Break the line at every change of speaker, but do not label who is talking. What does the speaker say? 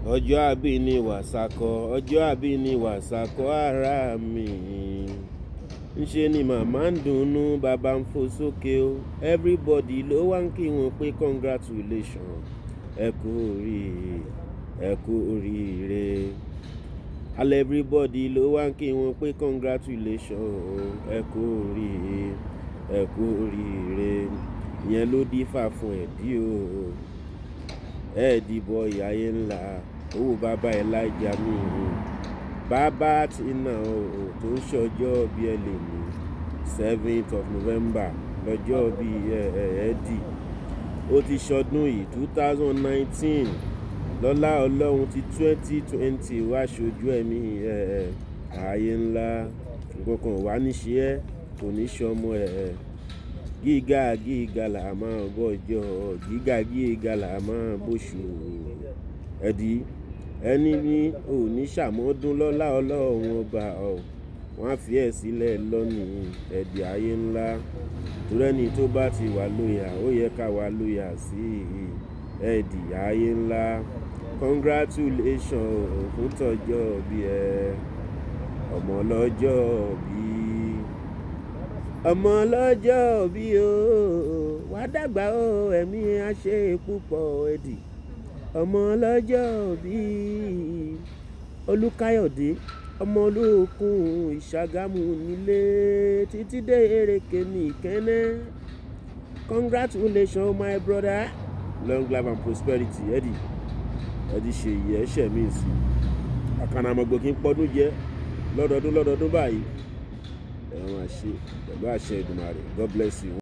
ọjọ́ àbí ni wàsákọ ọjọ́ àbí ni wàsákọ ara mi ńṣe ni màmá ń dunnú bàbá ń fò sókè o everybody ló wá ń kí wọn pé congratulations ẹ kú oríire ẹ kú oríire all everybody ló wá ń kí wọn pé congratulations ẹ kú oríire ẹ kú oríire ìyẹn ló dífà fún ẹ̀dí o ẹ̀ẹ́dì bọ ìyáyé ńlá owó bàbá ẹ̀ láìjà mí bàbá tí náà o tó ń ṣọjọ́ bí ẹ lè mú seventh of november lọ́jọ́ bí ẹ̀ẹ́dì ó ti ṣọdún yìí two thousand nineteen lọ́lá ọlọ́run ti twenty twenty wá ṣojú ẹ̀mí ààyè ńlá nǹkan kan wà ní ṣe ẹ́ kò ní ṣọmọ ẹ̀ gíga gíga là máa bọ́jọ́ gíga gíga là máa bóṣù ẹ̀dí ẹni ní òní ṣàmọ́dún lọ́lá ọlọ́run ọba ọ̀ wọ́n á fi ẹ̀ sílẹ̀ lọ́nìí ẹ̀dí ayé ńlá torẹ́ni tó bá ti wà lóyà ó yẹ ká wà lóyà sí ẹ̀dí ayé ńlá congratulation fún tọjọ́ bí ẹ ọmọ lọ́jọ́ bí ọmọ lọ́jọ́ bí o wàá dàgbà o ẹ̀mí á ṣe púpọ̀ ẹ̀dì ọmọ lọ́jọ́ bí olùkáyọ̀dé ọmọ olókun ìṣàgámù nílé títí dé èrèké ní ìkẹ́nẹ́ congratulations my brother long life and prosperity ẹ̀dì ẹ̀dì ṣèyí ẹ̀ṣẹ̀ mi sí àkànnàmọ̀gbò kí n pọ́dún jẹ́ lọ́dọọdún lọ́dọọdún báyìí ẹ̀wọ̀n àṣẹ pẹ̀lú àṣẹ Èdùmàrè God bless you.